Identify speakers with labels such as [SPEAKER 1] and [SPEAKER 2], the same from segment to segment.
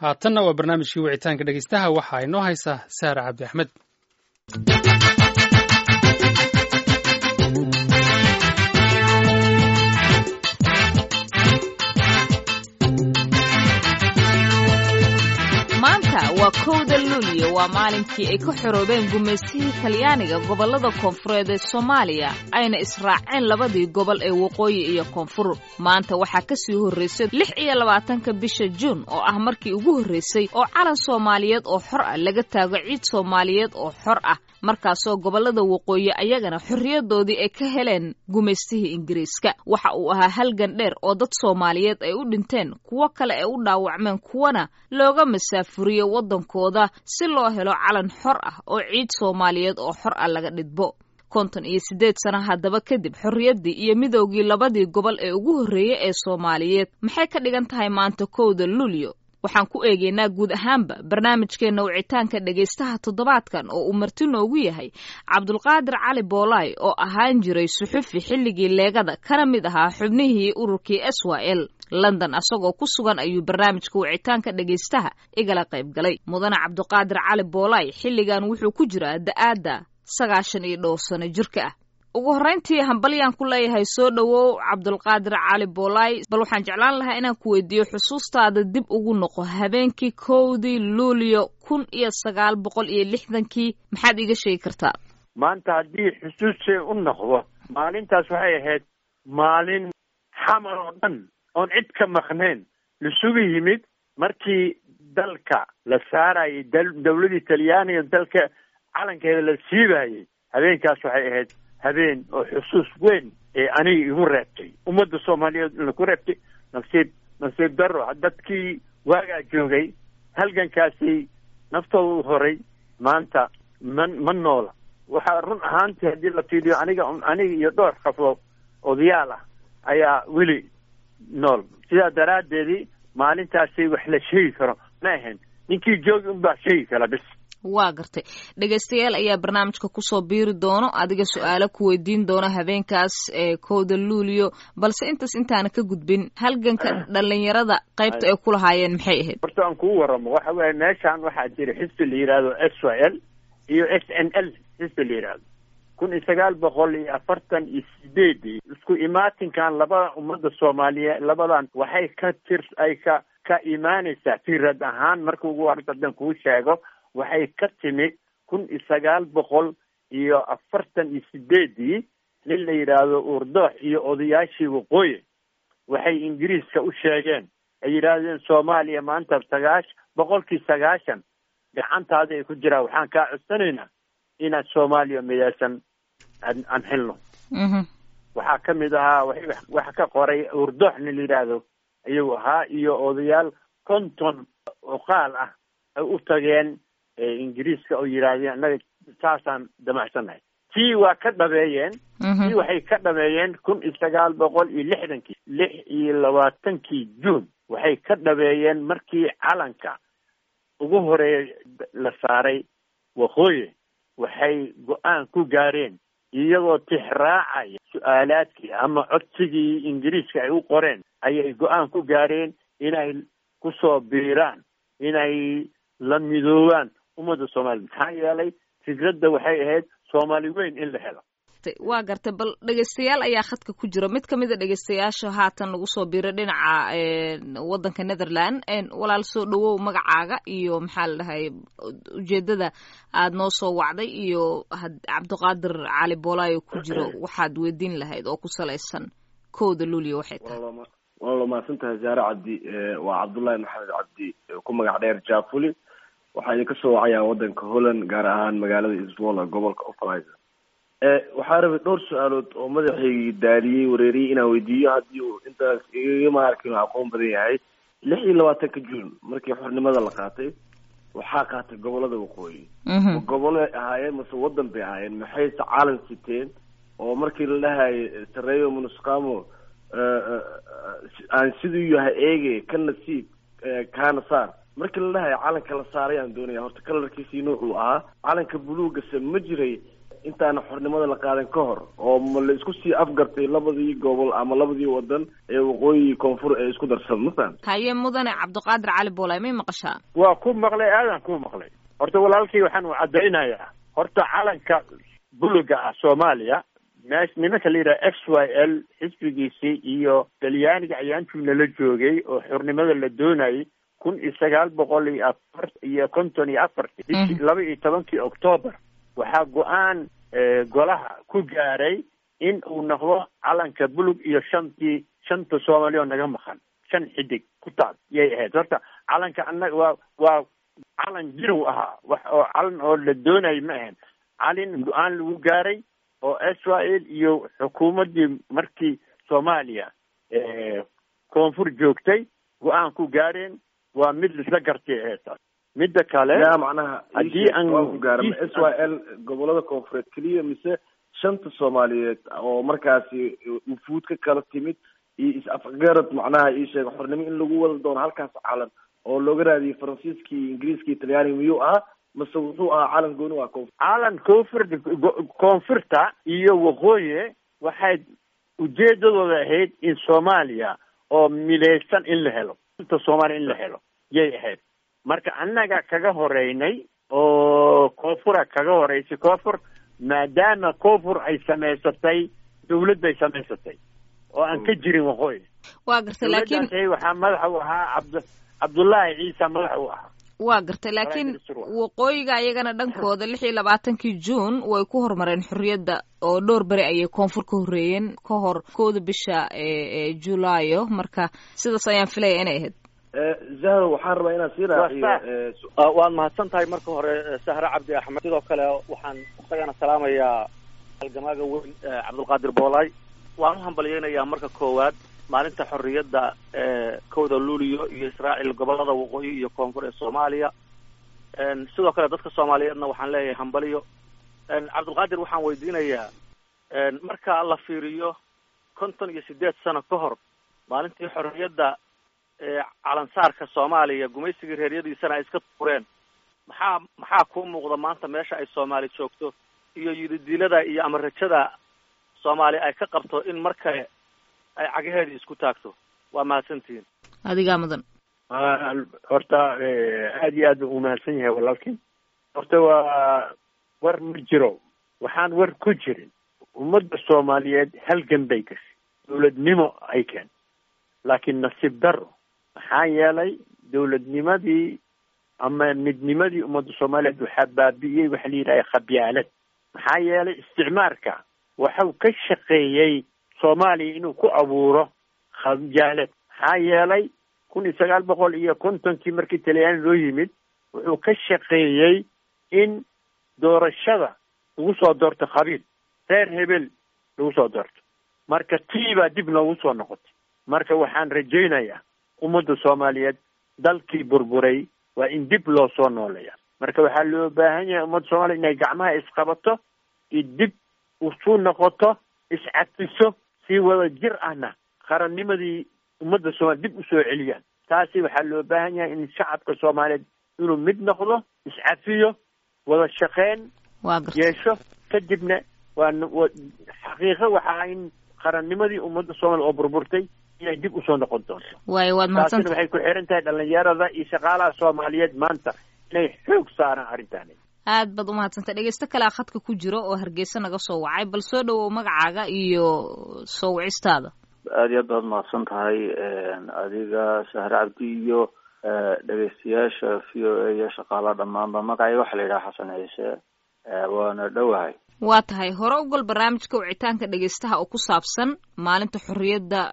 [SPEAKER 1] haatanna waa barnaamijkii wicitaanka dhegeystaha waxaa inoo haysaa saara cabdi axmed
[SPEAKER 2] maanta waa kowda luuliyo waa maalinkii ay ka xoroobeen gumaystihii talyaaniga gobollada koonfureed ee soomaaliya ayna israaceen labadii gobol ee waqooyi iyo koonfur maanta waxaa ka sii horraysay lix iyo labaatanka bisha juun oo ah markii ugu horraysay oo calan soomaaliyeed oo xor ah laga taago ciid soomaaliyeed oo xor ah markaasoo gobollada waqooyi ayagana xorriyadoodii ay ka heleen gumaystihii ingiriiska waxa uu ahaa halgan dheer oo dad soomaaliyeed ay u dhinteen kuwo kale ay u dhaawacmeen kuwana looga masaafuriyo waddankooda si loo helo calan xor ah oo ciid soomaaliyeed oo xor ah laga dhidbo konton iyo siddeed sana haddaba kadib xorriyaddii iyo midoogii labadii gobol ee ugu horreeyey ee soomaaliyeed maxay ka dhigan tahay maanta kowda luulyo waxaan ku eegaynaa guud ahaanba barnaamijkeenna wicitaanka dhegaystaha toddobaadkan oo uu marti noogu yahay cabdulqaadir cali boolaay oo ahaan jiray suxufi xilligii leegada kana mid ahaa xubnihii ururkii s y l london asagoo ku sugan ayuu barnaamijka wicitaanka dhegaystaha igala qayb galay mudane cabdiqaadir cali boolaay xilligan wuxuu ku jiraa da-aadda sagaashan iyo dhowr sano jirka ah ugu horrayntii hambalyaan ku leeyahay soo dhowow cabdulqaadir cali boolaay bal waxaan jeclaan lahaa inaan ku weydiiyo xusuustaada dib ugu noqo habeenkii kowdii luulyo kun iyo sagaal boqol iyo lixdankii maxaad iiga sheegi kartaa
[SPEAKER 3] maanta haddii xusuustay u noqdo maalintaas waxay ahayd maalin xamar oo dhan oon cid ka maqnayn lasugu yimid markii dalka la saarayay dawladii talyaaniga dalka calankeeda la siibayay habeenkaas waxay ahayd habeen oo xusuus weyn ee aniga igu reebtay ummadda soomaaliyeed ina ku reebtay nasiib nasiib daro dadkii waagaa joogay halgankaasi naftooda u horay maanta ma ma noola waxaa run ahaantii haddii la fiiriyo aniga aniga iyo dhowr qafoo odayaal ah ayaa weli nool sidaa daraaddeedii maalintaasi wax la sheegi karo ma ahayn ninkii joogi unbaa sheegi kara bis
[SPEAKER 2] waa gartay dhegaystayaal ayaa barnaamijka kusoo biiri doono adiga su-aalo ku weydiin doono habeenkaas ee kowda luulyo balse intaas intaana ka gudbin halganka dhalinyarada qaybta ay ku lahaayeen maxay ahayd
[SPEAKER 3] horta aan kugu waramo waxa weeye meeshaan waxaa jira xisbi la yidhaahdo s y l iyo s n l xisbi la yidhaahdo kun iyo sagaal boqol iyo afartan iyo sideedii isku imaatinkan labada ummadda soomaaliyeed labadan waxay ka tir ay ka ka imaanaysaa firad ahaan marka ugu hordadan kuu sheego waxay ka timid kun iyo sagaal boqol iyo afartan iyo sideedii nin la yidhaahdo uurdoox iyo odayaashii waqooyi waxay ingiriiska u sheegeen ay yidhaahdeen soomaaliya maanta sagaash boqolkii sagaashan gacantaada ay ku jiraan waxaan kaa codsanaynaa inaad soomaaliya midaysan aan xilno waxaa ka mid ahaa wax ka qoray uurdoox nin la yidhaahdo ayuu ahaa iyo odayaal konton oqaal ah ay u tageen ingiriiska oo yidhaahdeen annaga saasaan damacsannahay tii waa ka dhabeeyeen tii waxay ka dhabeeyeen kun iyo sagaal boqol iyo lixdankii lix iyo labaatankii juun waxay ka dhabeeyeen markii calanka ugu horeeya la saaray waqooyi waxay go-aan ku gaareen iyagoo tixraacaya su-aalaadkii ama codsigii ingiriiska ay u qoreen ayay go-aan ku gaareen inay kusoo biiraan inay la midoobaan ummadda soomaaliya maxaa yeelay fikradda waxay ahayd soomaali weyn in la helo
[SPEAKER 2] waa gartay bal dhegaystayaal ayaa khadka ku jira mid kamid a dhegaystayaasha haatan nagu soo biiray dhinaca waddanka netherland walaal soo dhawow magacaaga iyo maxaa la dhahay ujeedada aad noo soo wacday iyo cabdiqaadir cali boolaayo ku jiro waxaad weydiin lahayd oo ku salaysan kowda luuliya waxay tahay
[SPEAKER 4] waa la mahadsantahay zaare cabdi waa cabdullaahi maxamed cabdi ku magac dheer jafuli waxaa idinka soo wacayaan waddanka holland gaar ahaan magaalada iswola gobolka ofalizer waxaa rabay dhowr su-aalood oo madaxaygii daariyey wareeriyey inaan weydiiyo haddii uu intaas igama arkin aqoon badan yahay lix iyo labaatanka juun markii xornimada la qaatay waxaa qaatay gobolada waqooyi ma gobolay ahaayeen mase waddan bay ahaayeen maxayse calan siteen oo markii la dhahayo sareeyo munusqamo aan siduu yahay eege ka nasiib kaana saar markii la dhahayo calanka la saaray aan doonaya horta kalarkiisii nuucuu ahaa calanka buluugase ma jiray intaana xornimada la qaadan ka hor oo ma la isku sii afgartay labadii gobol ama labadii wadan ee waqooyi koonfur ee isku darsan mafaham
[SPEAKER 2] haye mudane cabdiqaadir cali boolay may maqashaa
[SPEAKER 3] waa ku maqlay aadan ku maqlay horta walaalkii waxaan u caddaynayaa horta calanka buluga ah soomaaliya meesh nimanka la yidhaha x y l xisbigiisii iyo talyaaniga ayaantuu nala joogay oo xornimada la doonayay kun iyo sagaal boqol iyo afar iyo konton iyo afartii bishii laba iyo tobankii octoobar waxaa go-aan golaha ku gaaray in uu noqdo calanka bulug iyo shantii shanta soomaaliya oo naga maqan shan xidig ku taal yay ahayd horta calanka annaga waa waa calan jirow ahaa wax oo calan oo la doonayay ma ahayn calin go-aan lagu gaaray oo israel iyo xukuumaddii markii soomaaliya koonfur joogtay go-aan ku gaareen waa mid laisla gartay ahayd taas midda kale
[SPEAKER 4] ya macnaha
[SPEAKER 3] haddii aan
[SPEAKER 4] ku gaara ma s y l gobolada koonfureed keliya mise shanta soomaaliyeed oo markaasi wufuud ka kala timid iyo is-afgarad macnaha ii sheega xornimo in lagu wada doono halkaas calan oo looga raadiyay faransiiskii ingiriiskii talyaaniga miyuu ahaa mase wuxuu ahaa calan gooni waa koonfur
[SPEAKER 3] calan koonfur koonfurta iyo waqooyi waxay ujeedadooda ahayd in soomaaliya oo midaysan in la helo inta soomaaliya in la helo yay ahayd marka annaga kaga horeynay oo koonfura kaga horeysay koonfur maadaama koonfur ay samaysatay dawlad bay samaysatay oo aan ka jirin waqooyi
[SPEAKER 2] waa gartay laakiin
[SPEAKER 3] dawladdaas waxaa madaxa u ahaa cabd cabdullaahi ciisa madaxa u ahaa
[SPEAKER 2] waa gartay laakiin waqooyiga ayagana dhankooda lix iyo labaatankii juun way ku horumareen xorriyadda oo dhowr beri ayay koonfur ka horreeyeen ka hor kooda bisha ee julaayo marka sidaas ayaan filaya inay ahayd
[SPEAKER 4] zahro waxaan rabaa inaan sii raaciyo
[SPEAKER 5] waad mahadsan tahay marka hore sahre cabdi axmed sidoo kale waxaan isagana salaamayaa halgamaaga weyn cabdulqaadir boolay waan u hambalyeynayaa marka koowaad maalinta xorriyadda ee kowda luuliyo iyo israaciil gobolada waqooyi iyo koonfur ee soomaaliya sidoo kale dadka soomaaliyeedna waxaan leeyahay hambaliyo cabdulqaadir waxaan weydiinayaa marka la fiiriyo konton iyo sideed sano ka hor maalintii xorriyadda calansaarka soomaaliya gumaysigii reeryadiisana ay iska tuureen maxaa maxaa kuu muuqda maanta meesha ay soomaali joogto iyo yididilada iyo ama rajada soomaali ay ka qabto in mar kale ay cagaheedii isku taagto waa mahadsantihiin
[SPEAKER 2] adigaa mudan
[SPEAKER 3] horta aada iyo aad u mahadsan yahay walaalkii horta waa war ma jiro waxaan war ku jirin ummadda soomaaliyeed halgan bay gashay dawladnimo ay keen laakiin nasiib daro maxaa yeelay dawladnimadii ama midnimadii ummadda soomaaliyeed waxaa baabi'iyey waxa la yidhaha khabyaalad maxaa yeelay isticmaarka waxau ka shaqeeyey soomaaliya inuu ku abuuro khabyaalad maxaa yeelay kun iyo sagaal boqol iyo kontonkii markii talyaani loo yimid wuxuu ka shaqeeyey in doorashada lagu soo doorto khabiil reer hebel lagu soo doorto marka tii baa dib noogu soo noqotay marka waxaan rajaynayaa ummadda soomaaliyeed dalkii burburay waa in dib loo soo nooleeya marka waxaa loo baahan yahay ummadda soomaliya inay gacmaha isqabato iyo dib usu noqoto iscafiso si wada jir ahna qarannimadii ummadda soomaliya dib usoo celiyaan taasi waxaa loo baahan yahay in shacabka soomaaliyeed inuu mid noqdo iscafiyo wada shaqeyn yeesho kadibna waa xaqiiqo waxaa in qarannimadii ummadda soomaliya oo burburtay inay dib usoo noqon doonto
[SPEAKER 2] waayo waad mahadsanta
[SPEAKER 3] taasina waxay ku xiran tahay dhalinyarada iyo shaqaalaha soomaaliyeed maanta inay xoog saaraan arrintaani
[SPEAKER 2] aad baad umahadsantay dhegeysto kalea khadka ku jiro oo hargeysa naga soo wacay bal soo dhawow magacaaga iyo soo wicistaada
[SPEAKER 6] aada iyo aad baad mahadsan tahay adiga sahre cabdi iyo dhegeystayaasha v o a iyo shaqaalaha dhammaanba magacayga waxaa la yidhaha xasan ciise waana dhowahay
[SPEAKER 2] waa tahay hore ugal barnaamijka wicitaanka dhegeystaha oo ku saabsan maalinta xorriyadda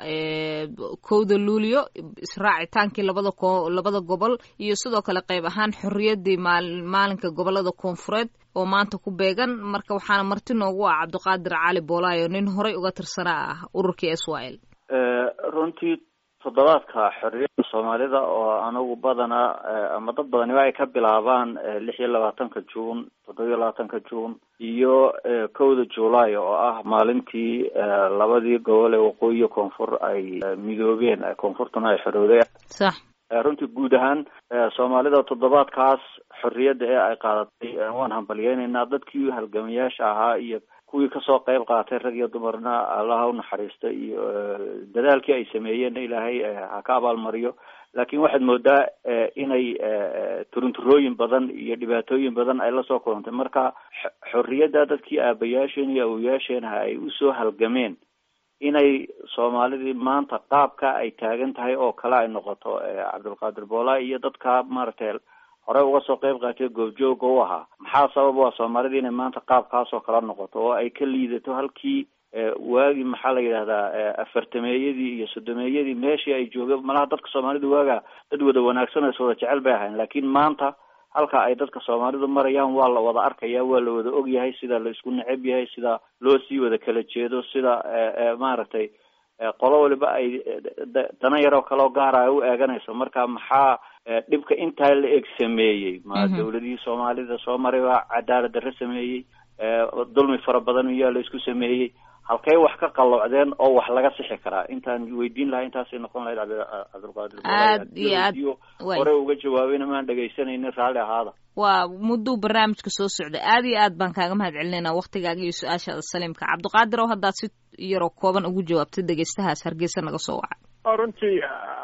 [SPEAKER 2] kowda luulyo israacitaankii labada ko labada gobol iyo sidoo kale qayb ahaan xorriyaddii maal maalinka gobolada koonfureed oo maanta ku beegan marka waxaana marti noogu ah cabdiqaadir cali boolaayo nin horey uga tirsanaa ah ururkii s y l
[SPEAKER 6] runtii toddobaadka xorriyadda soomaalida oo anagu badanaa ama dad badaniba ay ka bilaabaan lix iyo labaatanka juun toddoba iyo labaatanka juun iyo kowda juulaay oo ah maalintii labadii gobol ee waqooyi koonfur ay midoobeen koonfurtuna ay xorowday
[SPEAKER 2] sax
[SPEAKER 6] runtii guud ahaan soomaalida toddobaadkaas xorriyadda ee ay qaadatay waan hambalyeynaynaa dadkii halgamayaasha ahaa iyo kuwii kasoo qayb qaatay rag iyo dumarna allaha unaxariista iyo dadaalkii ay sameeyeenna ilaahay ha ka abaalmariyo laakiin waxaad moodaa inay turunturooyin badan iyo dhibaatooyin badan ay lasoo kulantay marka xorriyadda dadkii aabayaasheen iyo awoyaasheenha ay usoo halgameen inay soomaalidii maanta qaabka ay taagan tahay oo kale ay noqoto cabdulqaadir boolaa iyo dadka maaragtay hore uga soo qayb qaatay goobjooga u ahaa maxaa sabab u ah soomaalida inay maanta qaabkaas oo kala noqoto oo ay ka liidato halkii waagi maxaa la yidhahdaa afartameeyadii iyo sodomeeyadii meeshii ay joogeen malaha dadka soomaalida waaga dad wada wanaagsan oo is wada jecel bay ahayn laakiin maanta halka ay dadka soomaalidu marayaan waa la wada arkaya waa la wada og yahay sida la isku neceb yahay sida loo sii wada kala jeedo sida maaragtay qolo waliba ay dana yaroo kaleo gaara ay u eeganayso marka maxaa dhibka intaa la eg sameeyey ma dawladihii soomaalida soo maray baa cadaalad darre sameeyey dulmi fara badan miyaa la isku sameeyey halkay wax ka qalloocdeen oo wax laga sixi karaa intaan weydiin lahaa intaasay noqon lahayd cabdilqaadir
[SPEAKER 2] aad iyo aad
[SPEAKER 6] hore uga jawaabayna maan dhegaysanaynin raalli ahaada
[SPEAKER 2] waa mudduu barnaamijka soo socday aad iyo aad baan kaaga mahad celinayna waktigaaga iyo su-aashaada saliimka cabdiqaadir oo haddaad si yaroo kooban ugu jawaabtay dhegaystahaas hargeysa naga soo wacay
[SPEAKER 3] runtii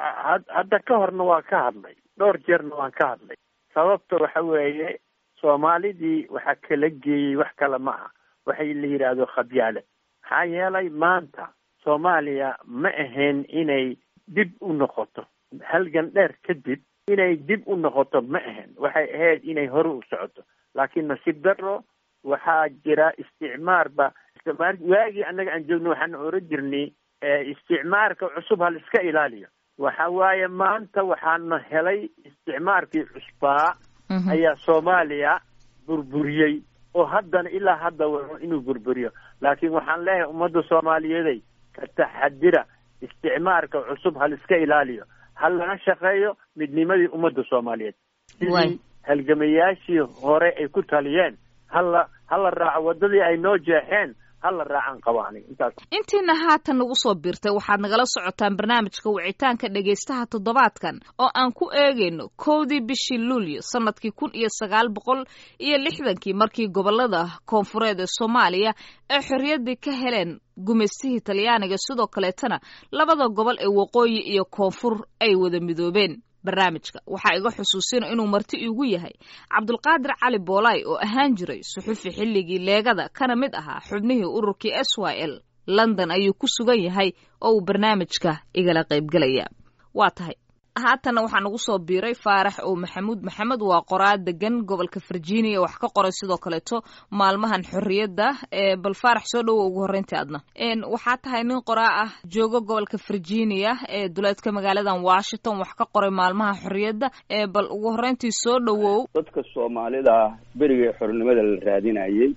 [SPEAKER 3] hadda ka horna waa ka hadlay dhowr jeerna waan ka hadlay sababta waxa weeye soomaalidii waxaa kala geeyey wax kale ma aha waxay la yidhaahdo khabyaale maxaa yeelay maanta soomaaliya ma ahayn inay dib u noqoto halgan dheer kadib inay dib u noqoto ma ahayn waxay ahayd inay hore u socoto laakiin nasiib daro waxaa jira isticmaarba waagii annaga aan joogno waxaan oran jirnay isticmaarka cusub hal iska ilaaliyo waxa waaye maanta waxaana helay isticmaarkii cusbaa ayaa soomaaliya burburiyey oo haddana ilaa hadda waro inuu burburiyo laakiin waxaan leeyahay ummadda soomaaliyeeday ka taxadira isticmaarka cusub hal iska ilaaliyo hal laga shaqeeyo midnimadii ummadda soomaaliyeed sidii halgamayaashii hore ay ku taliyeen hala hala raaco waddadii ay noo jeexeen hala raacan qabo aniga intaas
[SPEAKER 2] intiina haatan nagu soo biirtay waxaad nagala socotaan barnaamijka wicitaanka dhegaystaha toddobaadkan oo aan ku eegayno kowdii bishii luulyo sanadkii kun iyo sagaal boqol iyo lixdankii markii gobolada koonfureed ee soomaaliya ay xorriyaddii ka heleen gumaystihii talyaaniga sidoo kaleetana labada gobol ee waqooyi iyo koonfur ay wada midoobeen barnaamijka waxaa iga xusuusina inuu marti iigu yahay cabdulqaadir cali boolaay oo ahaan jiray suxufi xilligii leegada kana mid ahaa xubnihii ururkii s y l london ayuu ku sugan yahay oo uu barnaamijka igala qaybgelaya waa tahay haatanna waxaa nagu soo biiray faarax oo maxamuud maxamed waa qoraa degan gobolka virginia wax ka qoray sidoo kaleeto maalmahan xorriyadda bal faarax soo dhowo ugu horreyntii adna waxaa tahay nin qoraa ah joogo gobolka virginia ee duleedka magaaladan washington wax ka qoray maalmaha xorriyadda bal ugu horreyntii soo dhowow
[SPEAKER 7] dadka soomaalida berigii xornimada la raadinayay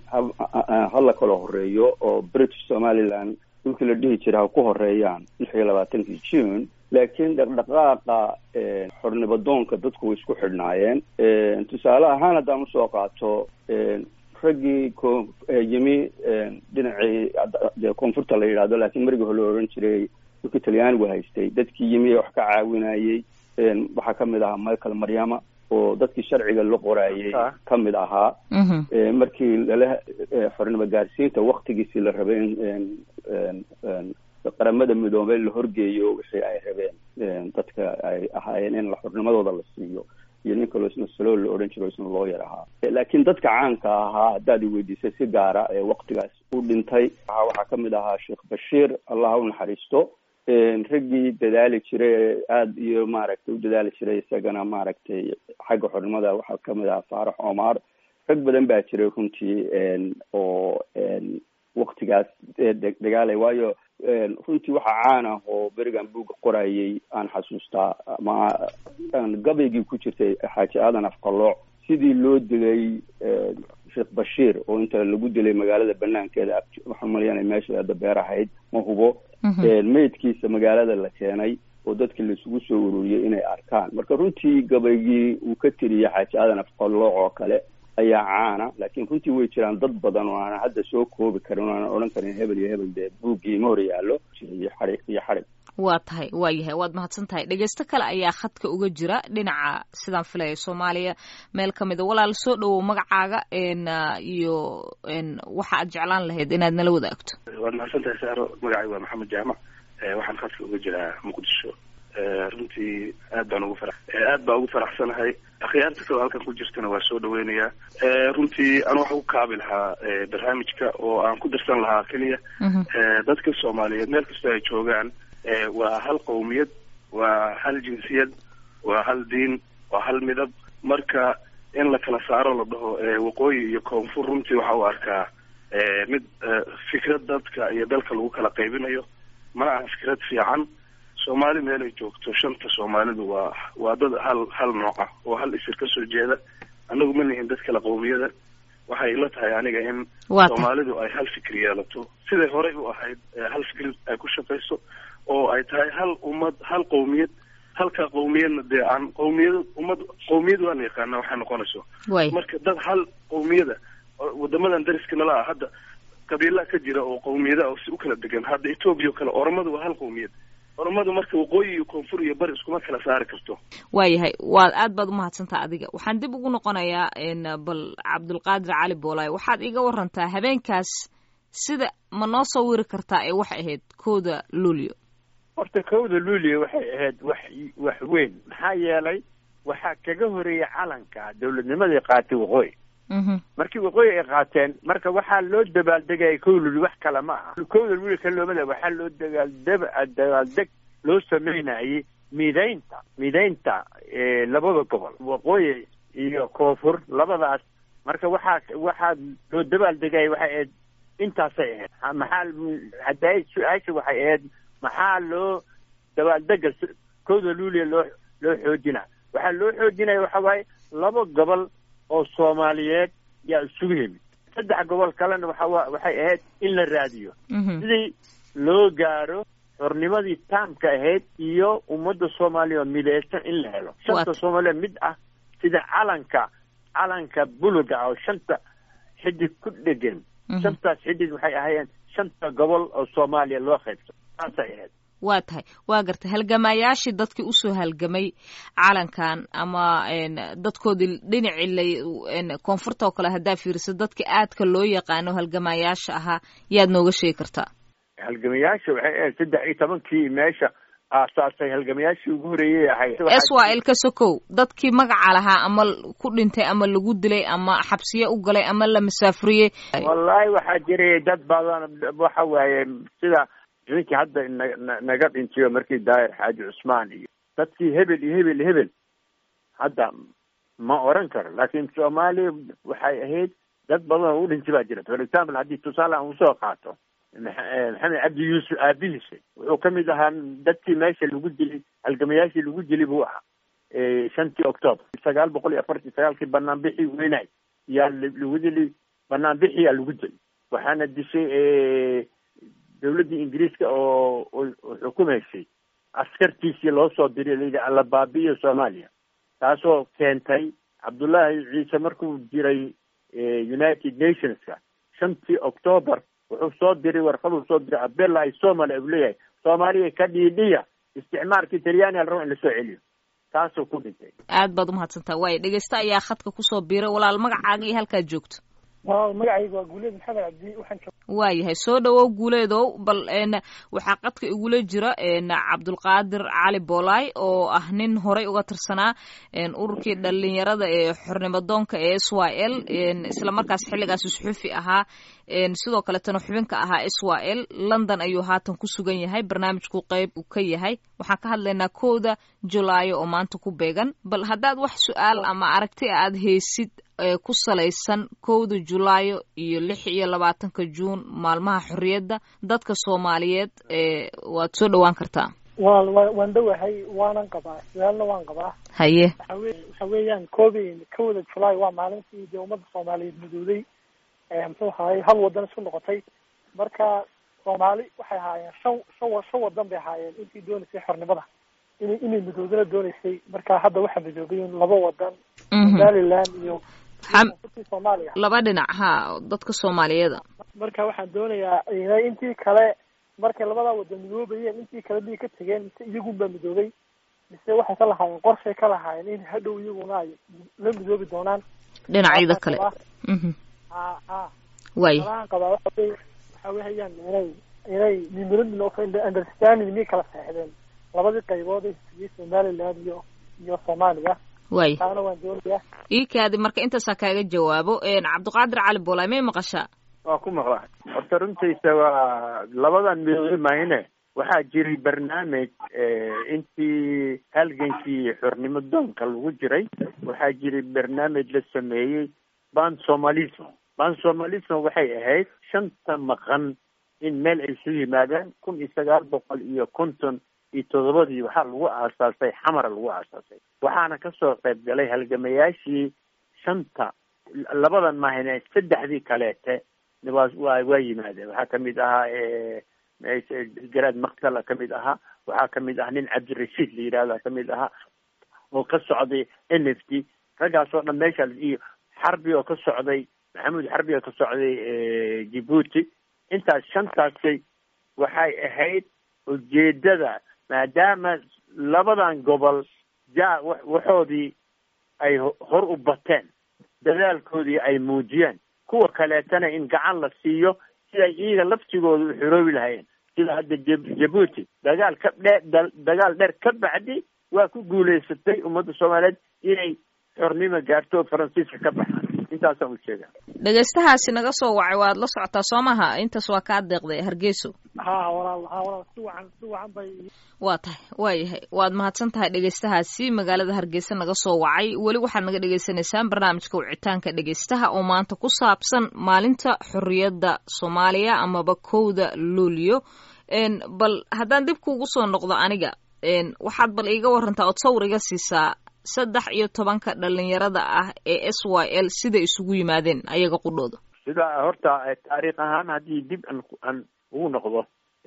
[SPEAKER 7] ha la kala horeeyo oo british somaliland dhulkii la dhihi jira ha ku horeeyaan lix iyo labaatankii june laakiin dhaqdhaqaaqa xornimadoonka dadku way isku xidhnaayeen tusaale ahaan haddaan usoo qaato raggii ko yimi dhinacii koonfurta la yidhahdo laakiin marigii hore la ohan jiray dhulkii talyaanigu haystay dadkii yimi wax ka caawinayay waxaa kamid ahaa michael maryama oo dadkii sharciga la qoraayay kamid ahaa markii lala xornimo gaarsiinta waktigiisii la rabay in qaramada midoobey la horgeeyo wixii ay rabeen dadka ay ahaayeen in xornimadooda la siiyo iyo nin kaloo isna salo la odhan jiro isna looyar ahaa laakiin dadka caanka ahaa haddaad i weydiisay si gaara ee waktigaas u dhintay waxaa kamid ahaa sheekh bashiir allah ha u naxariisto raggii dadaali jiray aada iyo maaragtay u dadaali jiray isagana maaragtay xagga xornimada waxaa kamid ahaa faarax omar rag badan baa jiray runtii oo waktigaas dagaalay waayo runtii waxaa caan ah oo berigan buugga qorayay aan xasuustaa ama gabaygii ku jirtay xaaji aadan afqalooc sidii loo dilay sheekh bashiir oo inta lagu dilay magaalada banaankeeda waxaan malayana meesha hadda beer ahayd ma hubo meydkiisa magaalada la keenay oo dadkii laisugu soo ururiyey inay arkaan marka runtii gabaygii uu ka tiriyay xaaji aadan afqalooc oo kale ayaa caana laakiin runtii way jiraan dad badan oo aanan hadda soo koobi karin o aanan odhan karin hebel iyo hebel dee buuggii ma hor yaallo iyo xarig iyo xarig
[SPEAKER 2] waa tahay waa yahay waad mahadsan tahay dhegeysto kale ayaa khadka uga jira dhinaca sidaan filaya soomaaliya meel ka mida walaal soo dhowow magacaaga iyo waxa aad jeclaan lahayd inaad nala wadaagto
[SPEAKER 8] waad mahadsan tahay saaro magacay waa maxamed jaamac waxaan khadka uga jiraa muqdisho runtii aad baan ugu fara aad baa ugu faraxsanahay akhyaarta kaloo halkan ku jirtana waa soo dhaweynayaa runtii anu waxaan ku kaabi lahaa barnaamijka oo aan ku darsan lahaa keliya dadka soomaaliyeed meel kastoo ay joogaan waa hal qowmiyad waa hal jinsiyad waa hal diin waa hal midab marka in la kala saaro la dhaho waqooyi iyo koonfur runtii waxa u arkaa mid fikrad dadka iyo dalka lagu kala qaybinayo mana aha fikrad fiican soomaali meel ay joogto shanta soomaalidu waa waa dad hal hal nooc ah oo hal isir kasoo jeeda annagu ma nihin dad kala qowmiyada waxay ila tahay aniga in soomaalidu ay hal fikir yeelato siday horey u ahayd hal fikir ay ku shaqayso oo ay tahay hal ummad hal qowmiyad halka qowmiyadna dee aan qowmiyad ummad qowmiyad waan yaqaana waxay noqonayso marka dad hal qowmiyada wadamadan dariska nala ah hadda qabiilaa ka jira oo qowmiyada oo si u kala degan hadda etoobiya o kale oromadu waa hal qowmiyad oromadu marka waqooyi iyo koonfur iyo bari iskuma kala saari karto
[SPEAKER 2] waayahay waad aad baad umahadsantaa adiga waxaan dib ugu noqonayaa bal cabdulqaadir cali boolaay waxaad iga warantaa habeenkaas sida ma noo soo wiri kartaa ee waxay ahayd kooda luulio
[SPEAKER 3] horta kowda luulio waxay ahayd wax wax weyn maxaa yeelay waxaa kaga horeeyay calanka dawladnimadii qaatay waqooyi markii waqooyi ay qaateen marka waxaa loo dabaaldegaya kow luulio wax kale ma aha kowda luulio ka loomada waxaa loo dagaaldeb dabaaldeg loo sameynayay midaynta midaynta labada gobol waqooyi iyo koonfur labadaas marka waxaa waxaa loo dabaaldegaya waxay ahayd intaasay ahayd maxaa hadda su-aasha waxay ahayd maxaa loo dabaaldega kowda luulia loo loo xoojina waxaa loo xoojinaya waxa waaye laba gobol oo soomaaliyeed yaa isugu yimid saddex gobol kalena waxa waxay ahayd in la raadiyo sidii loo gaaro xornimadii taamka ahayd iyo ummadda soomaaliya oo mideysan in la helo shanta soomaaliya mid ah sida calanka calanka buluga ah oo shanta xidig ku dhegan shantaas xidig waxay ahaayeen shanta gobol oo soomaaliya loo qaybso saasay ahayd
[SPEAKER 2] waa tahay waa gartay halgamayaashii dadkii usoo halgamay calankan ama dadkoodii dhinacii la koonfurta oo kale haddaa fiiriso dadka aadka loo yaqaano halgamayaasha ahaa yaad nooga sheegi kartaa
[SPEAKER 3] halgamayaasha waxay ahayd saddex iyo tobankii meesha aasaasay halgamayaashii ugu horeeyay ahayd
[SPEAKER 2] s y l ka sokow dadkii magaca lahaa ama ku dhintay ama lagu dilay ama xabsiye u galay ama la masaafuriyey
[SPEAKER 3] wallaahi waxaa jiray dad badan waxa waaye sida ninkii hadda na naga dhintayo markii daahir xaaji cusmaan iyo dadkii hebel iyo hebel iyo hebel hadda ma oran karo laakiin soomaaliya waxay ahayd dad badan oo u dhintay baa jira for example haddii tusaale aan usoo qaato maxamed cabdi yuusuf aabihiisa wuxuu ka mid ahaa dadkii meesha lagu dilay halgamayaashii lagu dilay buu ahaa shantii octoober sagaal boqol iyo afartii sagaalkii banaanbixii weynay yaa lagu dilay banaanbixiyaa lagu dilay waxaana dishay dawladdii ingiriiska oo xukumaysay askartiisii loo soo diray layidhi alla baabi'iyo soomaaliya taasoo keentay cabdullaahi ciise markuu jiray united nationska shantii octoober wuxuu soo diray warqaduu soo diray abella ay somalia u leeyahay soomaaliya ka dhiidhiya isticmaalkii talyaaniga la rabo in lasoo celiyo taasuu ku dhintay
[SPEAKER 2] aad baad umahadsantaa waayo dhegeysta ayaa khadka kusoo biiray walaal magacaaga iyo halkaad joogto
[SPEAKER 9] wa magacayga waa guuleed maxamed cabdi waxaan
[SPEAKER 2] waayahay soo dhawow guuleedow bal waxaa qadka igula jira cabdulqaadir cali boolaay oo ah nin horay uga tirsanaa ururkii dhalinyarada ee xornimadoonka ee s y l islamarkaas xilligaasi suxuufi ahaa sidoo kaletana xubinka ahaa s y l london ayuu haatan ku sugan yahay barnaamijku qeyb u ka yahay waxaan ka hadlaynaa kowda julaayo oo maanta ku beegan bal haddaad wax su-aal ama aragti aad haysid ku salaysan kowda julaayo iyo lix iyo labaatanka juun maalmaha xorriyadda dadka soomaaliyeed waad soo dhawaan kartaa
[SPEAKER 9] wa wa waan dhowahay waanan qabaa su-aalna waan qabaa
[SPEAKER 2] haye
[SPEAKER 9] waxawe waxa weeyaan koobi kowda julaay waa maalintii dee ummadda soomaaliyeed midooday muxuu ahaayey hal wadan isku noqotay marka soomaali waxay ahaayeen shan shan shan wadan bay ahaayeen intii doonaysay xornimada inay inay midoodana doonaysay marka hadda waxaa midoobay laba wadan somaliland iyo koonfurtii soomaaliya
[SPEAKER 2] laba dhinac ha dadka soomaaliyeeda
[SPEAKER 9] marka waxaan doonayaa inay intii kale markay labadaa wada midoobayeen intii kale miyay ka tegeen mise iyagunbaa midoobay mise waxay ka lahaayeen qorshay ka lahaayeen in hadhow iyaguna ay la midoobi doonaan
[SPEAKER 2] dhinacyada kale mhm
[SPEAKER 9] ha ha
[SPEAKER 2] waay
[SPEAKER 9] malahan qabaa waxa wey waxa wehayaan inay inay memorandum of understanding miyay kala saexdeen labadii qaybood ee hesiyey somaliland iyo iyo soomaaliya
[SPEAKER 2] waay
[SPEAKER 9] taana waan doonayaa
[SPEAKER 2] ii kaadi marka intaasaa kaaga jawaabo cabdiqaadir cali boolaay may maqashaa
[SPEAKER 3] waa ku maqlaa horta runtiisa waa labadan midoobe mahine waxaa jiray barnaamij intii halgankii xornimo doonka lagu jiray waxaa jiray barnaamij la sameeyey ban somalism ban somalism waxay ahayd shanta maqan in meel ay isu yimaadaan kun iyo sagaal boqol iyo konton iyo toddobadii waxaa lagu aasaasay xamara lagu aasaasay waxaana kasoo qayb galay halgamayaashii shanta labadan mahine saddexdii kaleete waa waa waa yimaadeen waxaa kamid ahaa garaad maktala kamid ahaa waxaa kamid ah nin cabdirashiid la yidhahda kamid ahaa oo ka socday n f t raggaas oo dhan meesha iyo xarbi oo ka socday maxamuud xarbi oo ka socday djibuuti intaas shantaasi waxay ahayd ujeedada maadaama labadan gobol ja waxoodii ay hor u bateen dadaalkoodii ay muujiyeen kuwa kaleetana in gacan la siiyo siday iyaga laftigooda u xoroobi lahayeen sida hadda jabuuti dagaal ka dhe dagaal dheer ka bacdi waa ku guulaysatay ummadda soomaaliyeed inay xornimo gaarto oo faransiiska ka baxaan intaasaan u jeedaa
[SPEAKER 2] dhegaystahaasi naga soo wacay waad la socotaa soo maha intaas waa kaa deeqday hargeyso
[SPEAKER 9] ha walaal ha walaal si wacan si wacan bay
[SPEAKER 2] waa tahay waa yahay waad mahadsan tahay dhegaystahaasi magaalada hargeysa naga soo wacay weli waxaad naga dhagaysanaysaan barnaamijka wicitaanka dhegaystaha oo maanta ku saabsan maalinta xorriyadda soomaaliya amaba kowda luulyo bal haddaan dib kuugu soo noqdo aniga waxaad bal iiga warantaa ood sawir iga siisaa saddex iyo tobanka dhalinyarada ah ee s y l siday isugu yimaadeen ayaga qudhooda
[SPEAKER 3] sida horta taariikh ahaan haddii dib an aan ugu noqdo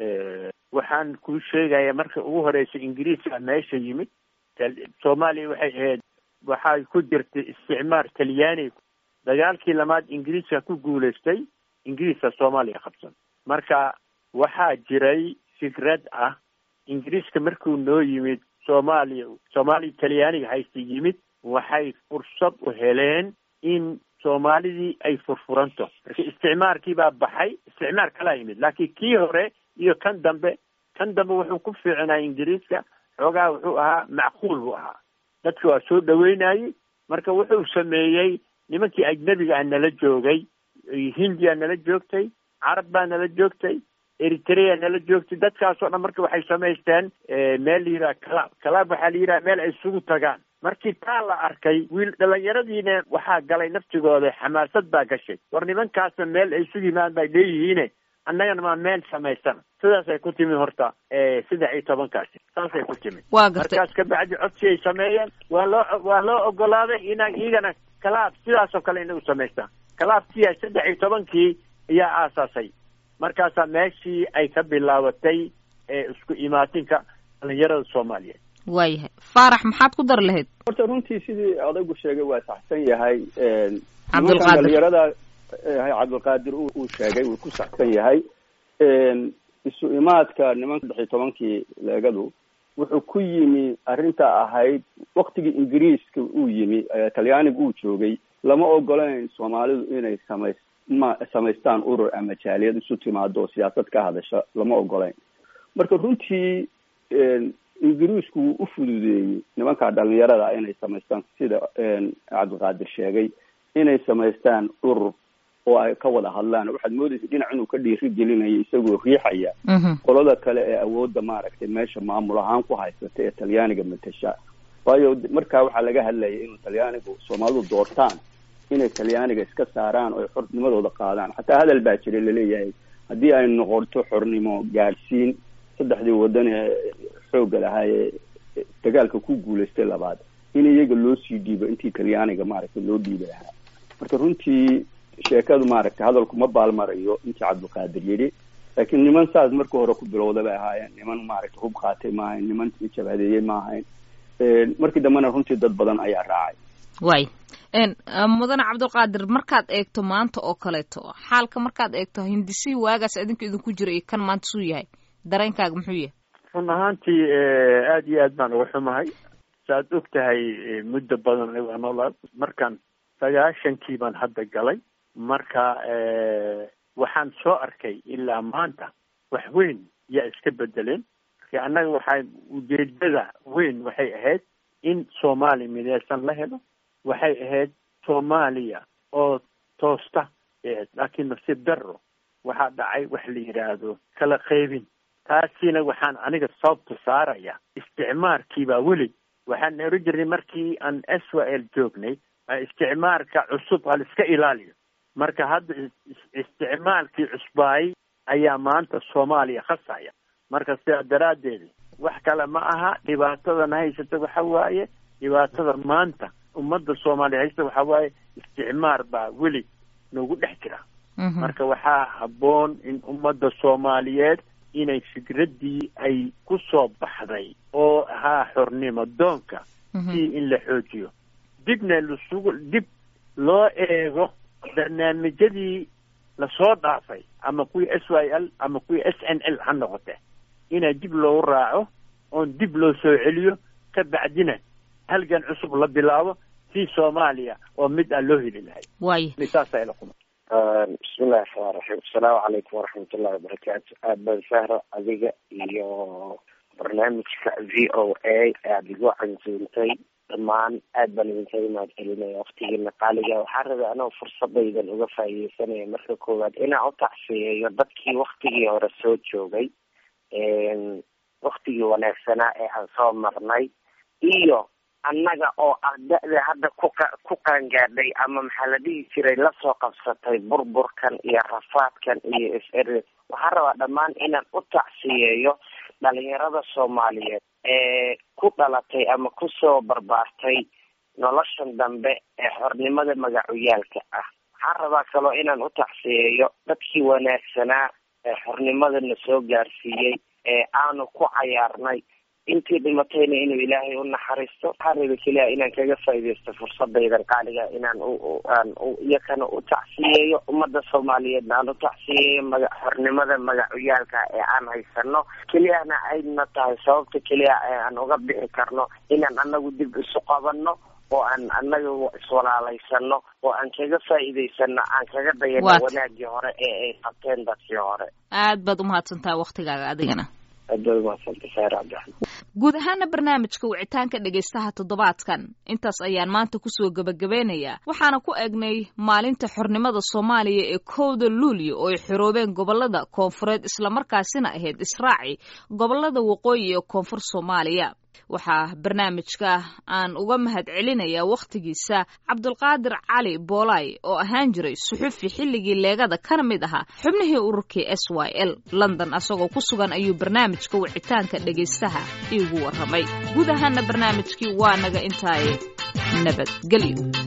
[SPEAKER 3] waxaan kuu sheegaya marka ugu horeysa ingiriiska meesha yimid soomaaliya waxay ahayd waxay ku jirtay isticmaar talyaani dagaalkii lamaad ingiriiska ku guulaystay ingiriiska soomaaliya qabsan marka waxaa jiray fikrad ah ingiriiska markuu noo yimid soomaaliya soomaaliya talyaaniga haysta yimid waxay fursad u heleen in soomaalidii ay furfuranto marka isticmaarkii baa baxay isticmaar kalaa yimid laakiin kii hore iyo kan dambe kan dambe wuxuu ku fiicnaa ingiriiska xoogaa wuxuu ahaa macquul buu ahaa dadka waa soo dhaweynayey marka wuxuu sameeyey nimankii ajnebiga ah nala joogay hindiya nala joogtay carab baa nala joogtay eritrea nala joogtay dadkaasoo dhan marka waxay samaysteen meel la yidhaha calaab calaab waxaa la yidhaha meel ay isugu tagaan markii taa la arkay wiil dhalinyaradiina waxaa galay naftigooda xamaasad baa gashay war nimankaasna meel ay isugu yimaan bay leeyihiine annagana maa meel samaysana sidaasay ku timid horta saddex iyo tobankaasi saasay ku timid
[SPEAKER 2] waa gartay
[SPEAKER 3] markaas kabacdi codsi ay sameeyeen waa loo waa loo ogolaaday inaan iyagana calaab sidaasoo kale inay u samaystaan calaabkiya saddex iyo tobankii ayaa aasaasay markaasaa meeshii ay ka bilaabatay isku imaatinka dhalinyarada soomaaliyeed
[SPEAKER 2] waayahay faarax maxaad ku dar lahayd
[SPEAKER 7] horta runtii sidii odaygu sheegay waa saxsan yahay
[SPEAKER 2] cabdulqaadir
[SPEAKER 7] dhalinyarada cabdulqaadir uu sheegay wuu ku saxsan yahay isu imaadka nimanka saddex iyo tobankii leegadu wuxuu ku yimi arrinta ahayd waktigii ingiriiska uu yimi talyaaniga uu joogay lama ogolayn soomaalidu inay samays ma samaystaan urur ama jaaliyad isu timaado oo siyaasad ka hadasha lama ogolayn marka runtii ingiriisku wuu u fududeeyey nimanka dhalinyarada inay samaystaan sida cabdilqaadir sheegay inay samaystaan urur oo ay ka wada hadlaan waxaad moodaysa dhinac inuu ka dhiiri gelinayo isagoo riixaya qolada kale ee awoodda maaragtay meesha maamul ahaan ku haysata ee talyaaniga matasha waayo markaa waxaa laga hadlayay inuu talyaanigu soomaalidu doortaan inay talyaaniga iska saaraan oo ay xornimadooda qaadaan xataa hadal baa jiray laleeyahay haddii ay noqoto xornimo gaadhsiin saddexdii wadan ee xoogga lahaa ee dagaalka ku guulaystay labaad in iyaga loo sii dhiibo intii talyaaniga maaragtay loo dhiibi lahaa marka runtii sheekadu maaragtay hadalku ma baalmarayo intii cabdilqaadir yidhi laakiin niman saas marka hore ku bilowda bay ahaayeen niman maaragtay hub qaatay ma ahayn niman jabadeeyey ma ahayn markii dambena runtii dad badan ayaa raacay
[SPEAKER 2] waay mudane cabdulqaadir markaad eegto maanta oo kaleeto xaalka markaad eegto hindisihii waagaas idinka idinku jira iyo kan maanta suu yahay dareenkaaga muxuu yahay
[SPEAKER 3] run ahaantii aada iyo aad baan uga xumahay saaad og tahay muddo badan waa noolaa markaan sagaashankii baan hadda galay marka waxaan soo arkay ilaa maanta wax weyn yaa iska bedeleen marka annaga waxaa ujeedada weyn waxay ahayd in soomaaliya mideysan la helo waxay ahayd soomaaliya oo toosta laakiin nasiib darro waxaa dhacay wax la yidhaahdo kala qaybin taasina waxaan aniga sababta saaraya isticmaarkiibaa weli waxaan oran jirnay markii aan israel joognay isticmaarka cusub hal iska ilaaliyo marka hadda isticmaalkii cusbaayay ayaa maanta soomaaliya khasaya marka sidaa daraaddeed wax kale ma aha dhibaatadana haysata waxa waaye dhibaatada maanta ummadda soomaaliya haysta waxa waaye isticmaar baa weli noogu dhex jira marka waxaa habboon in ummadda soomaaliyeed inay fikraddii ay ku soo baxday oo ahaa xornimo doonka si in la xoojiyo dibna lasugu dib loo eego barnaamijyadii lasoo dhaafay ama kuwii s y l ama kuwii s n l ha noqote inaa dib loogu raaco oon dib loo soo celiyo ka bacdina halgan cusub la bilaabo si soomaaliya oo mid aan loo heli lahay
[SPEAKER 2] waay
[SPEAKER 3] saasa ila kuma
[SPEAKER 10] bismillahi raxmaan raxiim asalaamu calaykum waraxmat ullahi wabarakaatu aad baan sahra adiga iyo barnaamijka v o a aada igu cansuuntay dhammaan aad baan idinkaga mahad celinaya waktigiina qaaliga waxaa rabay anoo fursadaydan uga faaideysanaya marka koowaad inaan u tacsiyeeyo dadkii waktigii hore soo joogay waktigii wanaagsanaa ee aan soo marnay iyo annaga oo ah da-da hadda kuqa ku qaangaadhay ama maxaa la dhihi jiray lasoo qabsatay burburkan iyo rafaadkan iyo is er waxaan rabaa dhammaan inaan u tacsiyeeyo dhalinyarada soomaaliyeed ee ku dhalatay ama kusoo barbaartay noloshan dambe ee xornimada magacuyaalka ah waxaan rabaa kaloo inaan u tacsiyeeyo dadkii wanaagsanaa ee xornimadana soo gaarsiiyey ee aanu ku cayaarnay intii dhimatayna inuu ilaahay u naxariisto waxaa raba keliya inaan kaga faaideysto fursadaydan qaaliga inaan aan iyakana u tacsiyeeyo ummadda soomaaliyeedna aan u tacsiyeeyo maga xornimada magacuyaalka ee aan haysano keliyana ayna tahay sababta keliya ee aan uga bixi karno inaan anagu dib isu qabanno oo aan anaga iswalaalaysano oo aan kaga faa'iidaysano aan kaga dayano wanaagii hore ee ay qabteen dadkii hore
[SPEAKER 2] aad baad umahadsantahay waktigaaga adigana
[SPEAKER 10] guud
[SPEAKER 2] ahaana barnaamijka wicitaanka dhegaystaha toddobaadkan intaas ayaan maanta kusoo gebagabeynayaa waxaana ku eegnay maalinta xornimada soomaaliya ee kowda luulyo oo ay xoroobeen gobolada koonfureed islamarkaasina ahayd israaci gobolada waqooyi ee koonfur soomaaliya waxaa barnaamijka aan uga mahad celinayaa wakhtigiisa cabdulqaadir cali boolay oo ahaan jiray suxufi xilligii leegada kana mid ahaa xubnihii ururkii s y l london asagoo ku sugan ayuu barnaamijka wicitaanka dhegaystaha iigu warramay guud ahaana barnaamijkii waa naga intaaye nabadgelyo